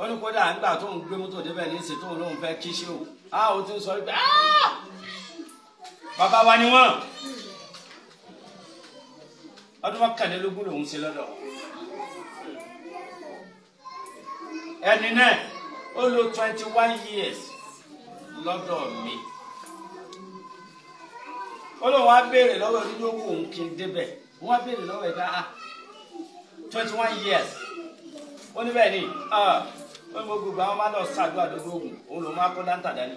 ó ní kódà nígbà tó ń gbé mọ́tò débẹ̀ ní ìsìn tóun lóun fẹ́ kí ṣé o á o ti ń sọ pé "Ah! bàbá wa ni wọ́n ọdún mọ́kànlélógún lòún ṣe lọ́dọ̀ ẹni náà ó lò twenty one years lọ́dọ̀ mi ó lóun wá béèrè lọ́wọ́ ẹni ló wù òun kí n débẹ̀ wọ́n wá béèrè lọ́wọ́ ẹ̀ka ah twenty one years ó ní bẹ́ẹ̀ ni ah ó ní mo gbogbo àwọn máa lọ ṣàdúrà lójú òògùn òun lòun máa kó dáńtà dání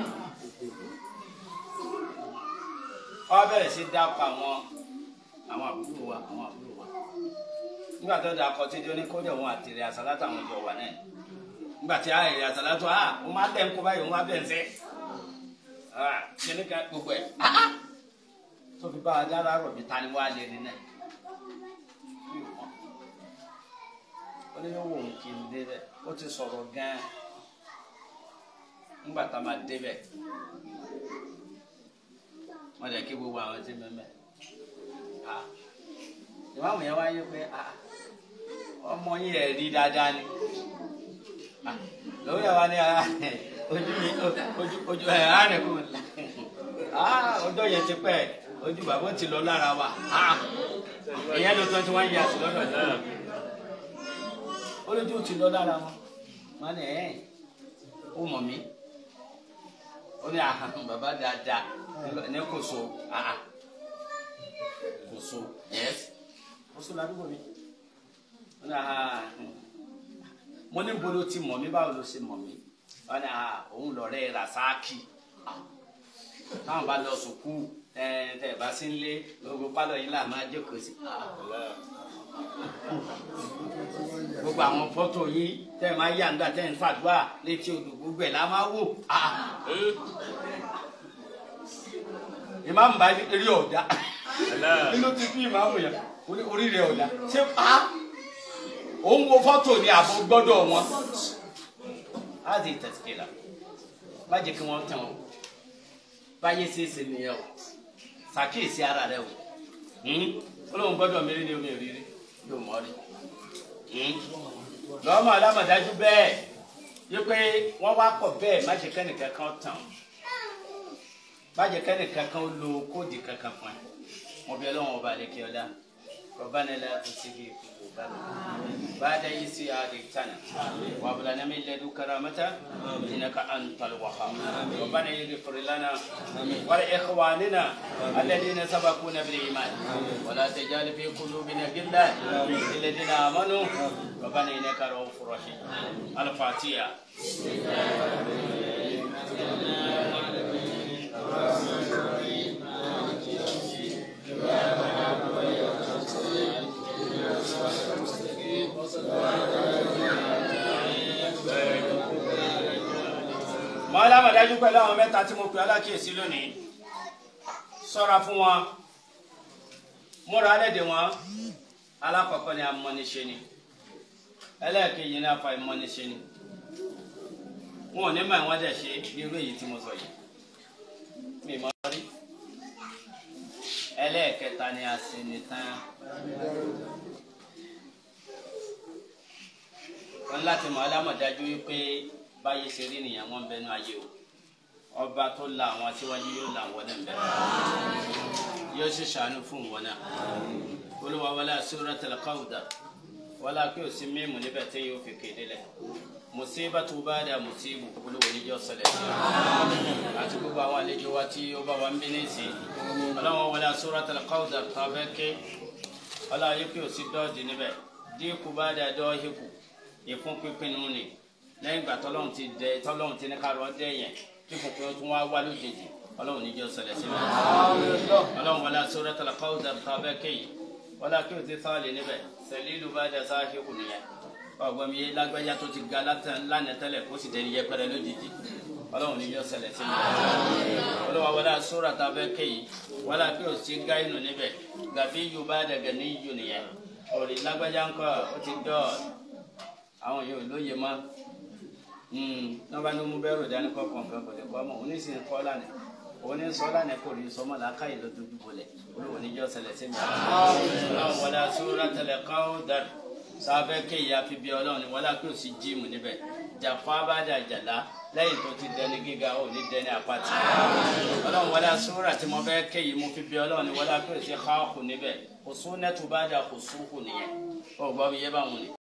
ó wá bẹ̀rẹ̀ sí dáko àwọn àwọn àbúrò wa àwọn àbúrò wa nígbà tó dáa kọ títí ó ní kó jẹ́ òun àtìrẹ àsálátà àwọn ìjọ wà náà nígbà tí àìrè àsálátà ah ó máa bẹ̀ ń kó báyìí ó máa bẹ̀ ń sẹ́ ah kíní ká gbogbo ẹ̀ ah ah tó fi bá a dára rọ̀ bí ta ni wàá lé ní náà ó ní yóò wò ó kí n débẹ̀ ó ti sọ̀rọ̀ gan-an nígbà tá a máa débẹ̀ wọ́n lè kí gbogbo àwọn tí mẹ́mẹ́ ìmáàmù yẹn wáyé pé ah, ọmọ yín ẹ̀ rí dáadáa ni Ah, lórí ẹ̀ wá ní ara ojú mi ojú ojú ẹ̀ á rẹ̀ kú Ah, ọjọ́ yẹn ti pẹ́ ojú bàbá ti lọ lára wa Ah, ìyẹn ló twenty one years lọ́dọ̀ náà ó lójú ti lọ lára wọn wọn ní ẹ̀ ó mọ̀ mí ó ní àhàn bàbá dáadáa ní kò so àhàn kò so yes kò so ládùúgbò mi ó ní àhàn mo ní bolo ti mọ̀ mí báwo ló ṣe mọ̀ mí wọn ní àhàn òun lọ̀rẹ́ rasaki táwọn bá lọ sùkú ẹ tẹ bá sí ń lé gbogbo pálọ̀ yìí là máa jókòó sí gbogbo àwọn fọ́tò yìí tẹ́ ẹ máa yà ńgbà tẹ́ ẹ ń fàdúrà létí odò gbogbo ẹ̀ la máa wò. ìmáàmù bá rí ọ̀dà inú ti bí ìmáàmù yẹn orí rẹ̀ ọ̀dà ṣé òun wo fọ́tò ní àbò gbọ́dọ̀ wọn. á di tẹ̀síkìlà má jẹ́ kí wọ́n tẹ̀ wọ́n báyé ṣe é ṣe nìyẹn o ṣàkíyèsí ara rẹ o ó lóun gbọ́dọ̀ mi rí ni omi ò rí rí yóò mọ̀ rí lọ́mọ alámọ̀dájú bẹ́ẹ̀ yí pé wọ́n wá pọ̀ bẹ́ẹ̀ má jẹ́ kẹ́nìkan kan tàn má jẹ́ kẹ́nìkan kan lo kóòdì kankan fún ẹ mo bí ọlọ́run ọba àlekè ọ̀dá ربنا لا تزغ قلوبنا بعد إذ هديتنا وهب لنا من لدنك رحمة إنك أنت الوهاب ربنا اغفر لنا ولإخواننا الذين سبقونا بالإيمان ولا تجعل في قلوبنا غلا للذين آمنوا ربنا إنك رؤوف رحيم الفاتحة mọ alámọ̀dájú pẹ̀lú àwọn mẹ́ta tí mo pè alákìyèsí lónìí ṣọ́ra fún wọn múra alẹ́dẹ̀ wọn alákọ̀ọ́kọ́ ni amọ́niṣe ni ẹlẹ́ẹ̀kejì ní afa ìmọ́niṣe ni wọn ò ní mọ̀ ìwọ́n dẹ̀ ṣe bí irú èyí tí mo sọ yìí mi mọ́ rí ẹlẹ́ẹ̀kẹta ni aṣenitán wọn láti mọ alámọ̀dájú wípé báyìí ṣe rí nìyẹn wọn bẹnu ayé o ọba tó la àwọn aṣíwájú yóò la àwọn náà bẹ̀rẹ̀ yóò ṣe ṣàánú fún wọn náà olúwa wọlé Suratul Kawthar wọlé pé o sí mímu níbẹ̀ tí yóò fi kéde lẹ̀ musibatu bada musibu olúwa níjọ́ ṣẹlẹ̀ sí i àti gbogbo àwọn àlejò wa tí ó bá wa ń bí ní ìsìn ọlọ́wọ́n wọlé Suratul Kawthar tó a fẹ́ ké ọlọ́wọ́ yẹ pé o sí dọ́ọ̀dì níbẹ̀ dínkù bada dọ́ọ̀hìkù ìfún pínpín ni lẹ́yìn ìgbà tọ́lọ́run ti dẹ tọ́lọ́run ti ní ká lọ dẹ yẹn tí kò pé tún wá wá lójijì ọlọ́run ní jẹ́ ṣẹlẹ̀ sí mi. ọlọ́run wọlé Suratul Kawthar tàbẹ́ kéyìí wọlé kí o ti sáàlì níbẹ̀ sẹ́lílù bá dẹ sáàhì kù nìyẹn ọgbọ́n mi yé lágbájá tó ti ga lánàá tẹ́lẹ̀ kó sì dẹni yẹpẹrẹ lójijì ọlọ́run ní jẹ́ ṣẹlẹ̀ sí mi. ọlọ́run wọlé sóra tàbẹ́ kéyìí wọlé kí o ti gáyìnù níbẹ̀ gàbí yóò bá dẹ gẹ̀ ní yù nìyẹn òrì lágbájá ńkọ́ ó ti dọ́ọ̀ àwọn yóò lóye mọ́ n'ọba ní mo bẹ́rù dání kọ́ kọ̀ọ̀kan kò lè kọ́ mọ́ òní sì ń kọ́ lánàá òní sọ lánàá kò rí sọmọ làákà yìí ló dojú bolẹ̀ olówó níjọ́ ṣẹlẹ̀ sí mi. ọlọ́run wọlé Suratul Kawthar sáfẹ́ kéyìí àfi bí ọlọ́run ni wọ́n lápẹ́ òsì jíìmù níbẹ̀ jàfá bá dà jàlá lẹ́yìn tó ti dẹni gíga ò ní dẹni àpáti ọlọ́run wọlé asúrà tí mo fẹ́ kéyìí mo fi bí ọlọ́run ni wọ́n lápẹ́ òsì xaaqù níbẹ̀ òsúnẹ́tù bá dà òsúhù nìyẹn ó gbọ́ bí yé báwọn ni.